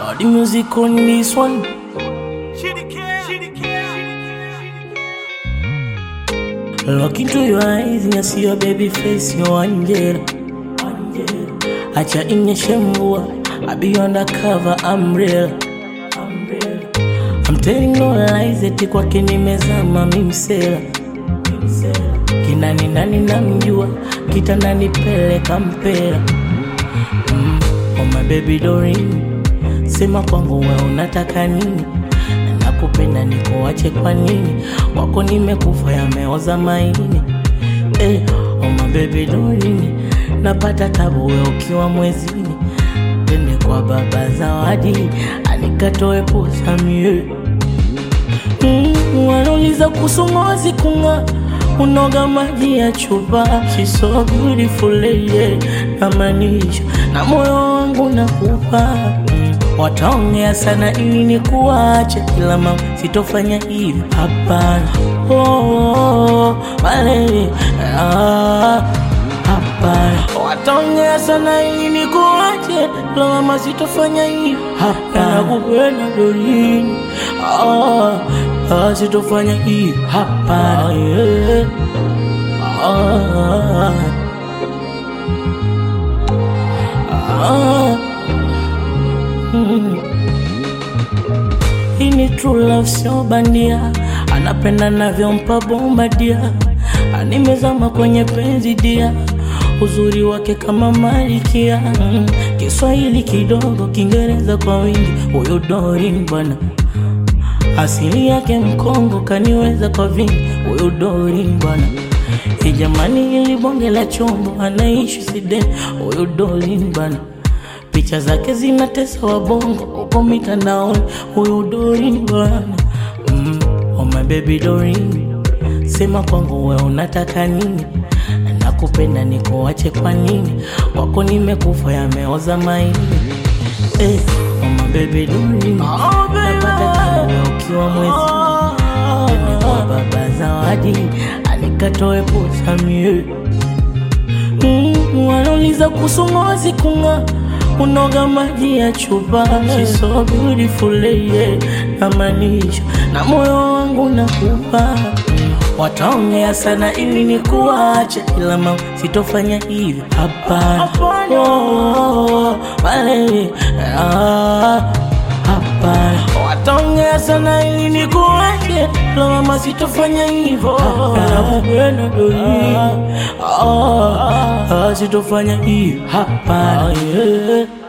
Uh, the music on this one. Look into your eyes and I see your baby face, your angel. Acha inyeshe mvua, I be undercover, I'm real. I'm telling no lies, eti kwake nimezama mimsela. Kinani nani namjua, kitandani peleka mpela. Mm, oh my baby Doreen, sema kwangu we unataka nini? Nakupenda nikuache kwa nini? Wako nimekufa yameoza maini. Eh, oh my baby Doreen, napata tabu we ukiwa mwezini. Tende kwa baba zawadi, anikatoe posa mie. Mm, wanauliza kuhusu ngozi kung'aa unoga maji ya chupa She's so beautiful lady namaanisha na moyo wangu nakupa mm. Wataongea sana ili nikuache, ila mama sitofanya hivi, hapana. Oh, oh, oh, malele, ah, hapana. Wataongea sana ili nikuache, ila mama sitofanya hivi, hapana. Nakupenda Doreen, ah, ah, sitofanya hivi, hapana. Yeah. Ah, ah, mm. Hii ni true love, sio bandia. Anapenda navyompa bomba dia, animezama kwenye penzi dia, uzuri wake kama malikia. Mm. Kiswahili kidogo, Kiingereza kwa wingi, huyu Doreen bwana asili yake Mkongo, kaniweza kwa vingi, huyu Doreen bwana. Hii jamani, ili bonge la chombo, anaishi Sweden, huyu Doreen bwana. Picha zake zinatesa wabongo huko mitandaoni, huyu Doreen bwana. Mm, oh my baby Doreen, sema kwangu we unataka nini? Nakupenda nikuache kwa nini? Wako nimekufa yameoza maini. Eh, oh my baby Doreen, napata tabu we ukiwa mwezi Tende kwa baba zawadi, anikatoe posa mie Mm, wanauliza kuhusu ngozi kung'aa unoga maji ya chupa She's so beautiful lady namaanisha na moyo wangu nakupa Mm, wataongea sana ili nikuache ila mama sitofanya hivi hapana oh, oh, oh, malele, ah, hapana wataongea sana ili nikuache ila mama sitofanya hivyo nakupenda Doreen ah, ah, sitofanya hivi hapana yeah.